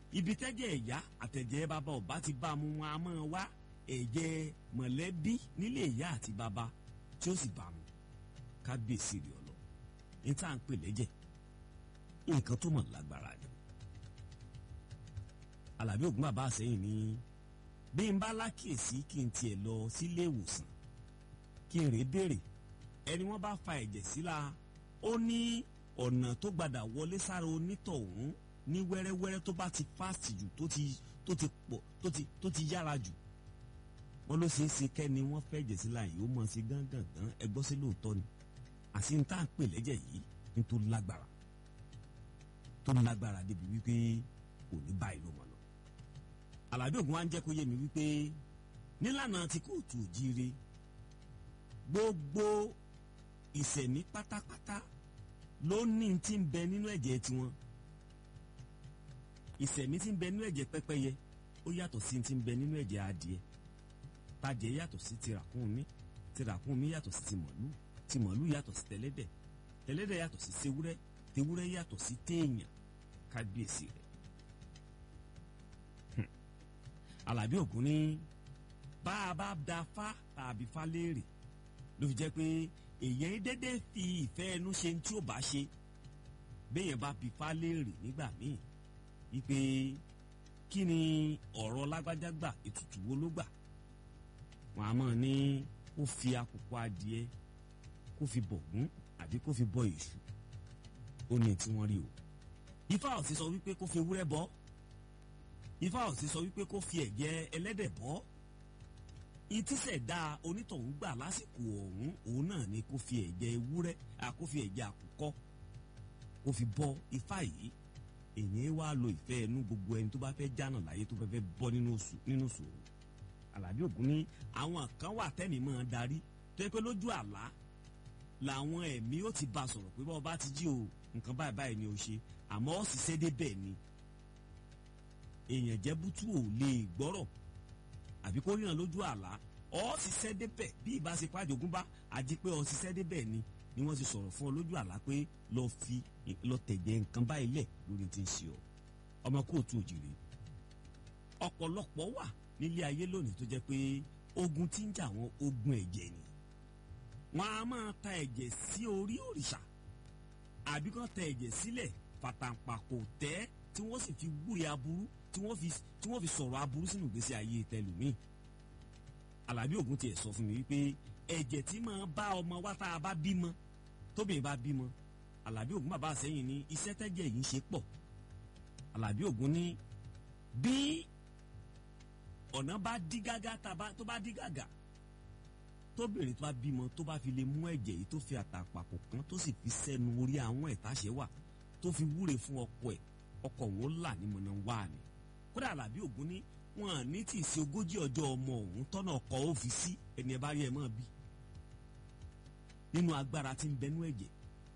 ibi tẹ́jẹ̀ ẹ̀yá àtẹ̀jẹ̀ bàbá ọba ti bá mu wọn a máa wá ẹ̀jẹ̀ mọ̀lẹ́bí nílé ìyá àti bàbá tí ó sì bá mu kábíyèsí rẹ̀ ọ̀lọ́ ní tá à ń pè lẹ́jẹ̀ nǹkan tó mọ̀ lágbára ni Àlàbí Ògún bàbá àsẹ́yìn ní bí n bá lákèsí kí n tiẹ̀ lọ sílé ìwòsàn kí n rèé béèrè ẹni wọ́n bá fa ẹ̀jẹ̀ síla ó ní ọ̀nà tó gbadà wọlé sára onítọ̀hún ní wẹ́rẹ́wẹ́rẹ́ tó bá ti fast jù tó ti tó ti pọ̀ tó ti tó ti yára jù wọ́n ló ṣeé ṣe kẹ́ni wọ́n fẹ́ ẹ̀jẹ̀ síla yìí ó mọ̀ sí gángan ẹ gbọ́ sí lóòótọ́ ni àti n tá à ń pè lẹ́jẹ̀ yìí ní tó lágbára tó lágbára débi wípé kò ní báyìí ló mọ̀ lọ. Àlàbí Ògún wa ń jẹ́ kó yé mi wípé nílànà tí kóòtù òjíire gbogbo ìṣẹ̀mí pátápátá ló ní tí ń bẹ nínú ẹ̀jẹ̀ tiwọn ìṣẹ̀mí tí ń bẹ nínú ẹ̀jẹ̀ pẹ́pẹ́yẹ ó yàtọ̀ sí tí ń bẹ nínú ẹ̀jẹ̀ adìẹ tàjẹ̀ yàtọ̀ sí ti ràkúnmí ti ràkúnmí yàtọ̀ sí ti mọ̀lú ti mọ̀lú yàtọ̀ sí tẹlẹ́dẹ̀ tẹlẹ́dẹ̀ yàtọ̀ sí tewúrẹ́ tewúrẹ́ yàtọ̀ sí téèyàn kábíyèsí rẹ̀ Àlàbí Ògún ní bá a bá da fá tàbí fá léèrè ló fi jẹ́ pé èèyàn dédé fi ìfẹ́ ẹnu ṣe tí ó bá ṣe béèyàn bá bi fá léèrè nígbà míì wípé kí ni ọ̀rọ̀ lágbájá gbà ètùtù wo ló gbà wọn a máa ní kó fi àkùkọ adìẹ kó fi bọ̀gún àbí kó fi bọ èṣù ó ní tí wọ́n rí o ifá ò sì sọ wípé kó fi ewúrẹ́ bọ́ ifá ò sì sọ wípé kó fi ẹ̀jẹ̀ ẹlẹ́dẹ̀ bọ́ ìtísẹ̀dá onítọ̀hún gbà lásìkò ọ̀hún òun náà ni kó fi ẹ̀jẹ̀ ewúrẹ́ kó fi ẹ̀jẹ̀ àkùkọ kó fi bọ́ ifá yìí èyí wá lo ìfẹ́ ẹnu gbogbo ẹni tó bá fẹ́ jánà láyé tó fẹ́ fẹ́ bọ́ nínú sòrò Àlàbí Ògún ní àwọn kan wà tẹ́mi máa darí tó yẹ pé lójú àlá làwọn ẹ̀mí ó ti bá sọ̀rọ̀ pé bọ́ọ̀ bá ti jí o nǹkan báyìí báyìí ni o ṣe àmọ́ ó sì ṣe débẹ̀ ni èèyàn jẹ́ bútú ò lè gbọ́rọ̀ àbí kó ríran lójú àlá ọ́ sì ṣẹ́ débẹ̀ bí ìbá ṣe pàjogún bá àti pé ọ́ sì ṣẹ́ débẹ̀ ni ni wọ́n ti sọ̀rọ̀ fún ọ lójú àlá pé lọ fi lọ tẹ̀jẹ̀ nǹkan báyìí lẹ̀ lórí ti ń ṣe ọ ọmọ kóòtù òjìrè ọ̀pọ̀lọpọ̀ wà nílé ayé lónìí tó jẹ́ pé ogun tí ń jà wọ́n ogun ẹ̀jẹ̀ ni wọ́n á máa ta ẹ̀jẹ̀ sí orí òrìṣà àbí kàn tẹ ẹ̀jẹ̀ sílẹ̀ fàtàǹpà kò tẹ́ tí wọ́n sì fi wúre aburú tí wọ́n fi tí wọ́n fi sọ̀rọ̀ aburú sínú ìgbésí ayé tẹlùmíì Àlàbí Ògún tiẹ̀ sọ fún mi wípé ẹ̀jẹ̀ tí máa bá ọmọ wa tá a bá bímọ tóbìnrin bá bímọ Àlàbí Ògún bàbá àsẹ́yìn ní iṣẹ́ tẹ́jẹ̀ yìí ń ṣe pọ̀ Àlàbí Ògún ní bí ọ̀nà bá dí gágá tó bá dí gàgà tóbìnrin tó bá bímọ tó bá fi lè mú ẹ̀jẹ̀ yìí tó fi àtàpàpọ̀ kan tó sì fi sẹ́nu orí àwọn ẹ̀táṣẹ́ wà tó fi wúre fún ọkọ ẹ̀ ọkọ òun là ní mọ̀nà wá ni kódà Àlàbí Ògún ní wọn ní tí ì ṣe ogójì ọjọ́ ọmọ òun tọ́nà ọkọ̀ ó fi sí ẹni ẹ bá rí ẹ mọ́ bí nínú agbára tí ń bẹnú ẹ̀jẹ̀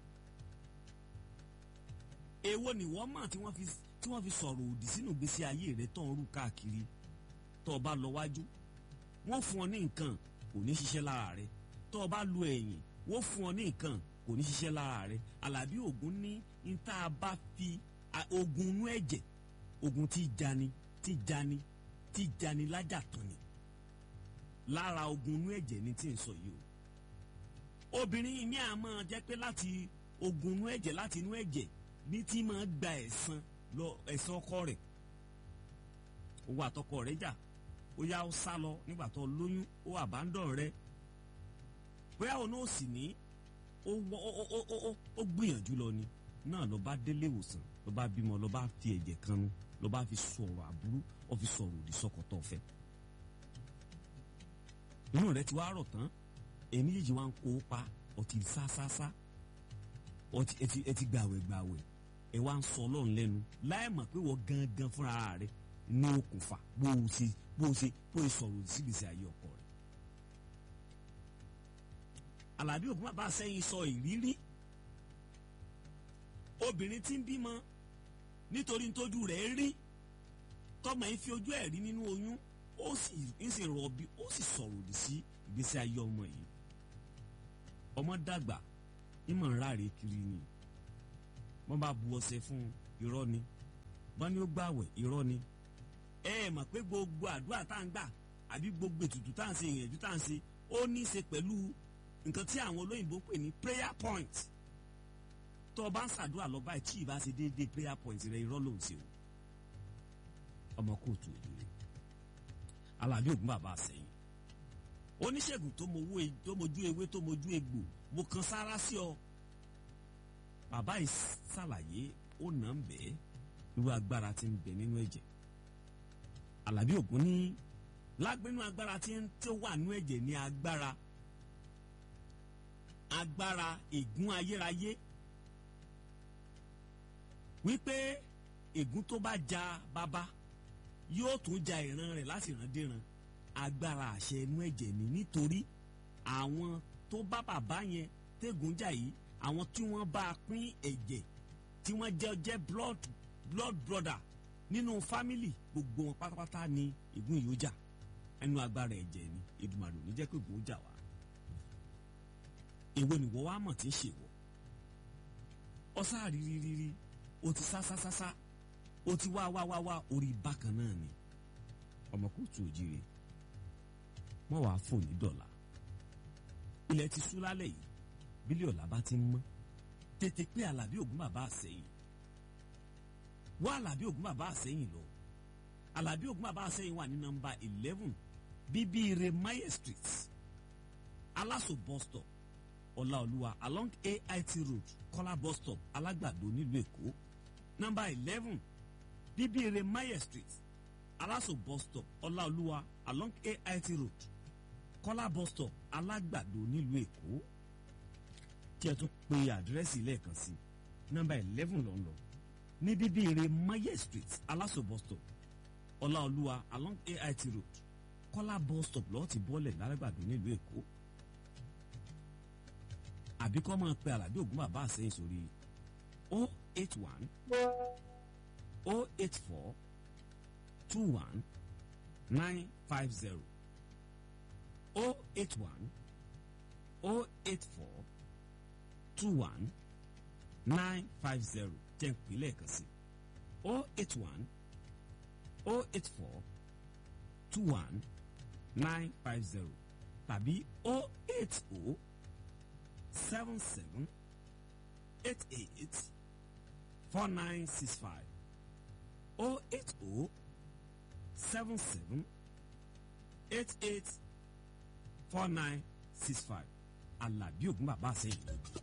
èwo ni wọ́n mọ̀ tí wọ́n fi tí wọ́n fi sọ̀rọ̀ òdì sínú ìgbésí ayé rẹ̀ tó ń rú káàkiri tó o bá lọ wájú wọ́n fún ọ ní nǹkan kò ní ṣiṣẹ́ lára rẹ̀ tó o bá lu ẹ̀yìn wọ́n fún ọ ní nǹkan kò ní ṣiṣẹ́ lára rẹ̀ Àlàbí Ògún ní níta bá fi ogun inú ẹ̀jẹ̀ ogun tí jani tí jani tí jani lájà tán ni lára ogun inú ẹ̀jẹ̀ ni tí ń sọ yìí o obìnrin mi à máa jẹ́ pé láti ogun inú ẹ̀jẹ̀ láti inú ẹ̀jẹ̀ ní tí máa gba ẹ̀san lọ ẹ̀san ọkọ rẹ̀ owó àtọkọ rẹ̀ jà ó yá ó sá lọ nígbà tó lóyún ó àbádọ́n rẹ̀ bóyá òun náà sì ní ó gbìyànjú lọ ni náà lọ bá délé ìwòsàn lọ bá bímọ lọ bá fi ẹ̀jẹ̀ kan nu lọ bá fi sọ̀rọ̀ àbúrú ó fi sọ̀rọ̀ òdì sọ́kọ̀tọ̀ fẹ́ inú rẹ̀ ti wá rọ̀ tán èmi yìí wá ń kó pa ọtí sásásá ọtí ẹtì ẹtì gbàwẹ̀ gbàwẹ̀ ẹ wá ń sọ ọlọ́run lẹ́nu láì mọ̀ pé wọ́n gangan fúnra rẹ̀ ní okùnfà bó o ṣe bó o ṣe bó o sọ̀rọ̀ òdì sígbèsè ayé ọkọ rẹ̀. Àlàbí Ògún bàbá sẹ́yìn sọ ìrírí obìnrin tí ń bímọ nítorí tójú rẹ̀ rí tọmọ yìí fi ojú ẹ̀ rí nínú oyún ó sì ń sì rọbí ó sì sọ̀rọ̀ òdì sí ìgbésí ayé ọmọ yìí ọmọ dàgbà ìmọ̀ ń ráre kiri ni wọ́n bá bu ọṣẹ fún irọ́ ni bọ́n ní ó gbàwẹ̀ irọ́ ni ẹ ẹ mọ̀ pé gbogbo àdúrà tá à ń gbà àbí gbogbo ètùtù tá à ń ṣe ìyẹ̀jú tá à ń ṣe ó ní í ṣe pẹ̀lú nǹkan tí àwọn olóyìnbó pè ní prayer point tó o bá ń ṣàdúrà lọ báyìí tí ì bá ṣe déédéé prayer point rẹ irọ́ ló ń ṣe o ọmọ kóòtù òjòrè alábí ògún bàbá àsẹyìn oníṣègùn tó mojú ewé tó mojú egbò mo kan sára sí ọ bàbá yìí ṣàlàyé ó nà ń bẹ́ẹ̀ irú agbára tí ń bẹ nínú ẹ̀jẹ̀ alábí ògún ní lágbínú agbára tí ń tó wà nínú ẹ̀jẹ̀ ní agbára agbára ègún ayérayé wípé ègún tó bá ja bàbá yóò tún ja ìran rẹ̀ láti ìran déran agbára àṣẹ inú ẹ̀jẹ̀ ni nítorí àwọn tó bá bàbá yẹn tẹ́gùn jà yìí àwọn tí wọ́n bá pín ẹ̀jẹ̀ tí wọ́n jẹ́ jẹ́ blood blood brother nínú family gbogbo wọn pátápátá ni ègún yìí ó jà ẹnu agbára ẹ̀jẹ̀ ni Èdùmàrè ò ní jẹ́ pé ègún ó jà wá èwo ni wọ́n wá mọ̀ tí ń ṣèwọ́ ọ̀sá rírírírí o ti sá sá sá sá o ti wá wá wá wá orí bákan náà ni ọmọ kóòtù òjìrè wọ́n wàá fò ní dọ̀là ilẹ̀ ti sú lálẹ́ yìí bílíọ̀ ọ̀la bá ti ń mọ́ tètè pé alábí ògún bàbá àsẹ́yìn wá alábí ògún bàbá àsẹ́yìn lọ alábí ògún bàbá àsẹ́yìn wà ní nọ́mbà eleven bíbíire maye street aláṣọ bus stop ọláolúwa along ait road kọ́lá bus stop alágbàdo nílùú èkó nọ́mbà eleven bíbíire maye street aláṣọ bus stop ọláolúwa along ait road kọ́lá bus stop alágbàdo nílùú èkó tí ẹ tún pe àdírẹ́sì lẹ́ẹ̀kan sí nọ́mbà eleven ló ń lọ ní bíbíire maye street aláṣọ bus stop ọláolúwa along ait road kọ́lá bus stop lọ́ọ́ ti bọ́lẹ̀ lálágbàdo nílùú èkó àbí kọ́ máa pe àlàbí ògún bàbá àsẹ́yìn sórí o eight one o eight four two one nine five zero o eight one o eight four two one nine five zero jẹ́ ń pè lẹ́ẹ̀kan sí o eight one o eight four two one nine five zero tàbí o eight o seven seven eight eight four nine six five oh eight oh seven seven eight eight four nine six five Àlàbí Ògún bàbá àsẹ́yìn lójú.